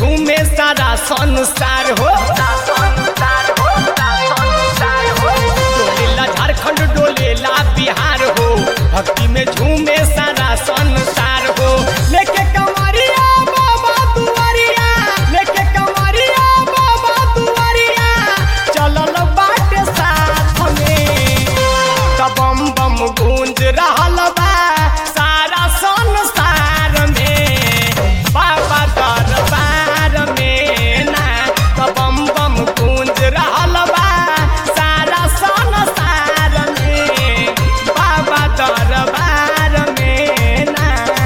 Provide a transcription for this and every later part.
झूमे सारा संसार हो डोलेला झारखंड डोलेला बिहार हो भक्ति में झूमे सारा संसार हो लेके कंवरिया बाबा दुआरिया लेके कंवरिया बाबा दुआरिया चलल बाटे साथ में तब बम बम गूंज रहल बा सारा संसार में बाबा दरबार में ना तब बम बम गूंज रहल बा सारा संसार में बाबा दरबार में ना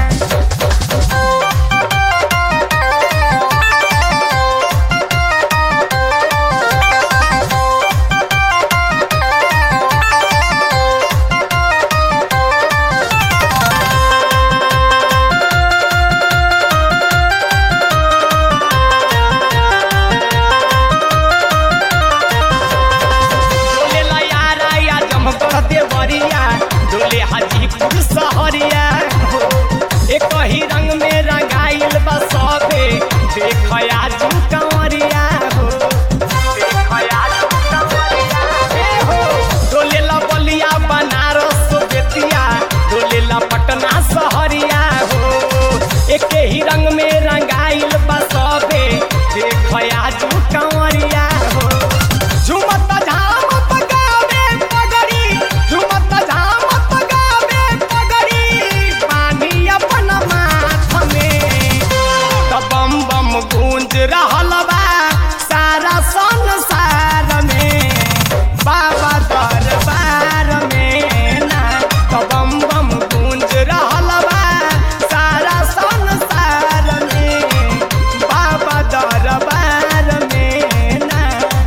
डोले लयारा या जमकर देवरिया डोले हाजीपुर सहरिया हो एक ही रंग में रंगाइल बा सबे देखया जू कंवरिया हो देखया जू कंवरिया हे हो डोले ला बलिया बनारस बेतिया डोले ला पटना सहरिया हो एक ही रंग में रंगाइल बा सबे देखया जू कंवरिया हो झुमत झामत गावे पगड़ी झुमत झामत गावे पगड़ी पानी अपन माथ में तब बम बम गूंज रहल बा सारा संसार में बाबा दरबार में ना तब बम बम गूंज रहल बा सारा संसार में बाबा दरबार में ना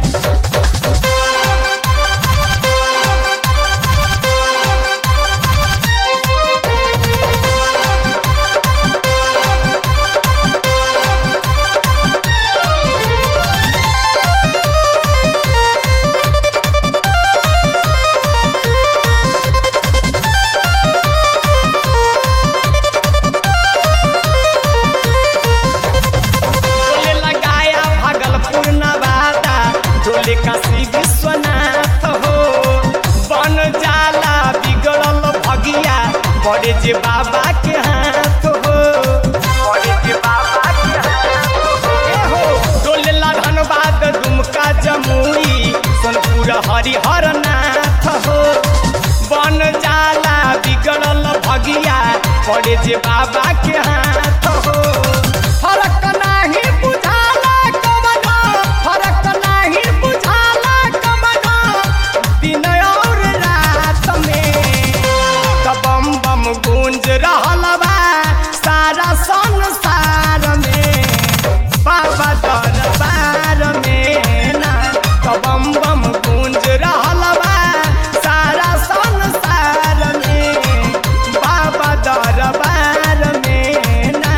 डोले लगाया भागलपुर नवादा डोले काशी विश्वनाथ हो बन जाला बिगड़ल भगिया बड़े जे बाबा के हाथ हो बड़े जे बाबा के हाथ हो डोले ला धनबाद दुमका जमुई सोनपुर हरिहर नाथ हो बन जाला बिगड़ल भगिया बड़े जे बाबा के हाथ हो फरक नाही बुझाला कमना फरक नाही बुझाला कमना दिन और रात में तब बम बम गूंज रहल बा सारा संसार में बाबा दरबार में ना तब बम बम गूंज रहल बा सारा संसार में बाबा दरबार में ना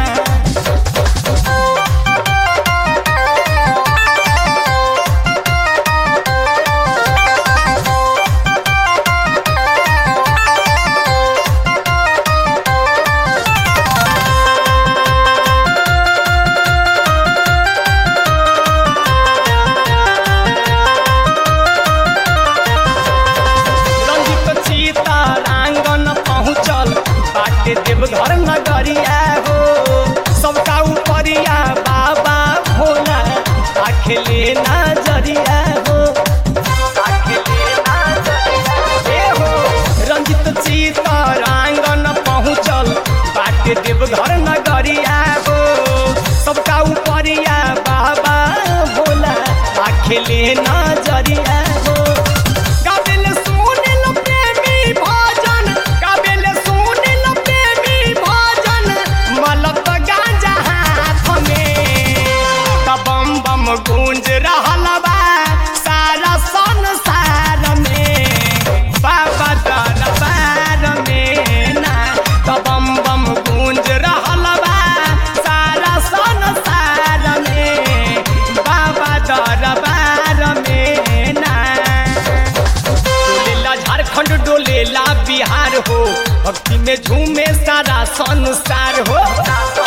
रंजित सीता आंगन पहुँचल बाटे देवघर नगरिया हो सबका उपरिया बाबा भोला आखिले नजरिया हो आखिले नजरिया हे हो रंजित सीता आंगन पहुँचल बाटे देवघर नगरिया हो सबका उपरिया बाबा भोला आखिले नजरिया हो काबिल सुनिल प्रेमी भजन काबिल सुनिल प्रेमी भजन मलत गांजा हाथ में तब बम बम गूंज रहल बा सारा संसार में बाबा दरबार में ना तब बम बम गूंज रहल बा सारा संसार में बाबा दरबार में ना डोलेला झारखंड डोलेला बिहार हो भक्ति में झूमे सारा संसार हो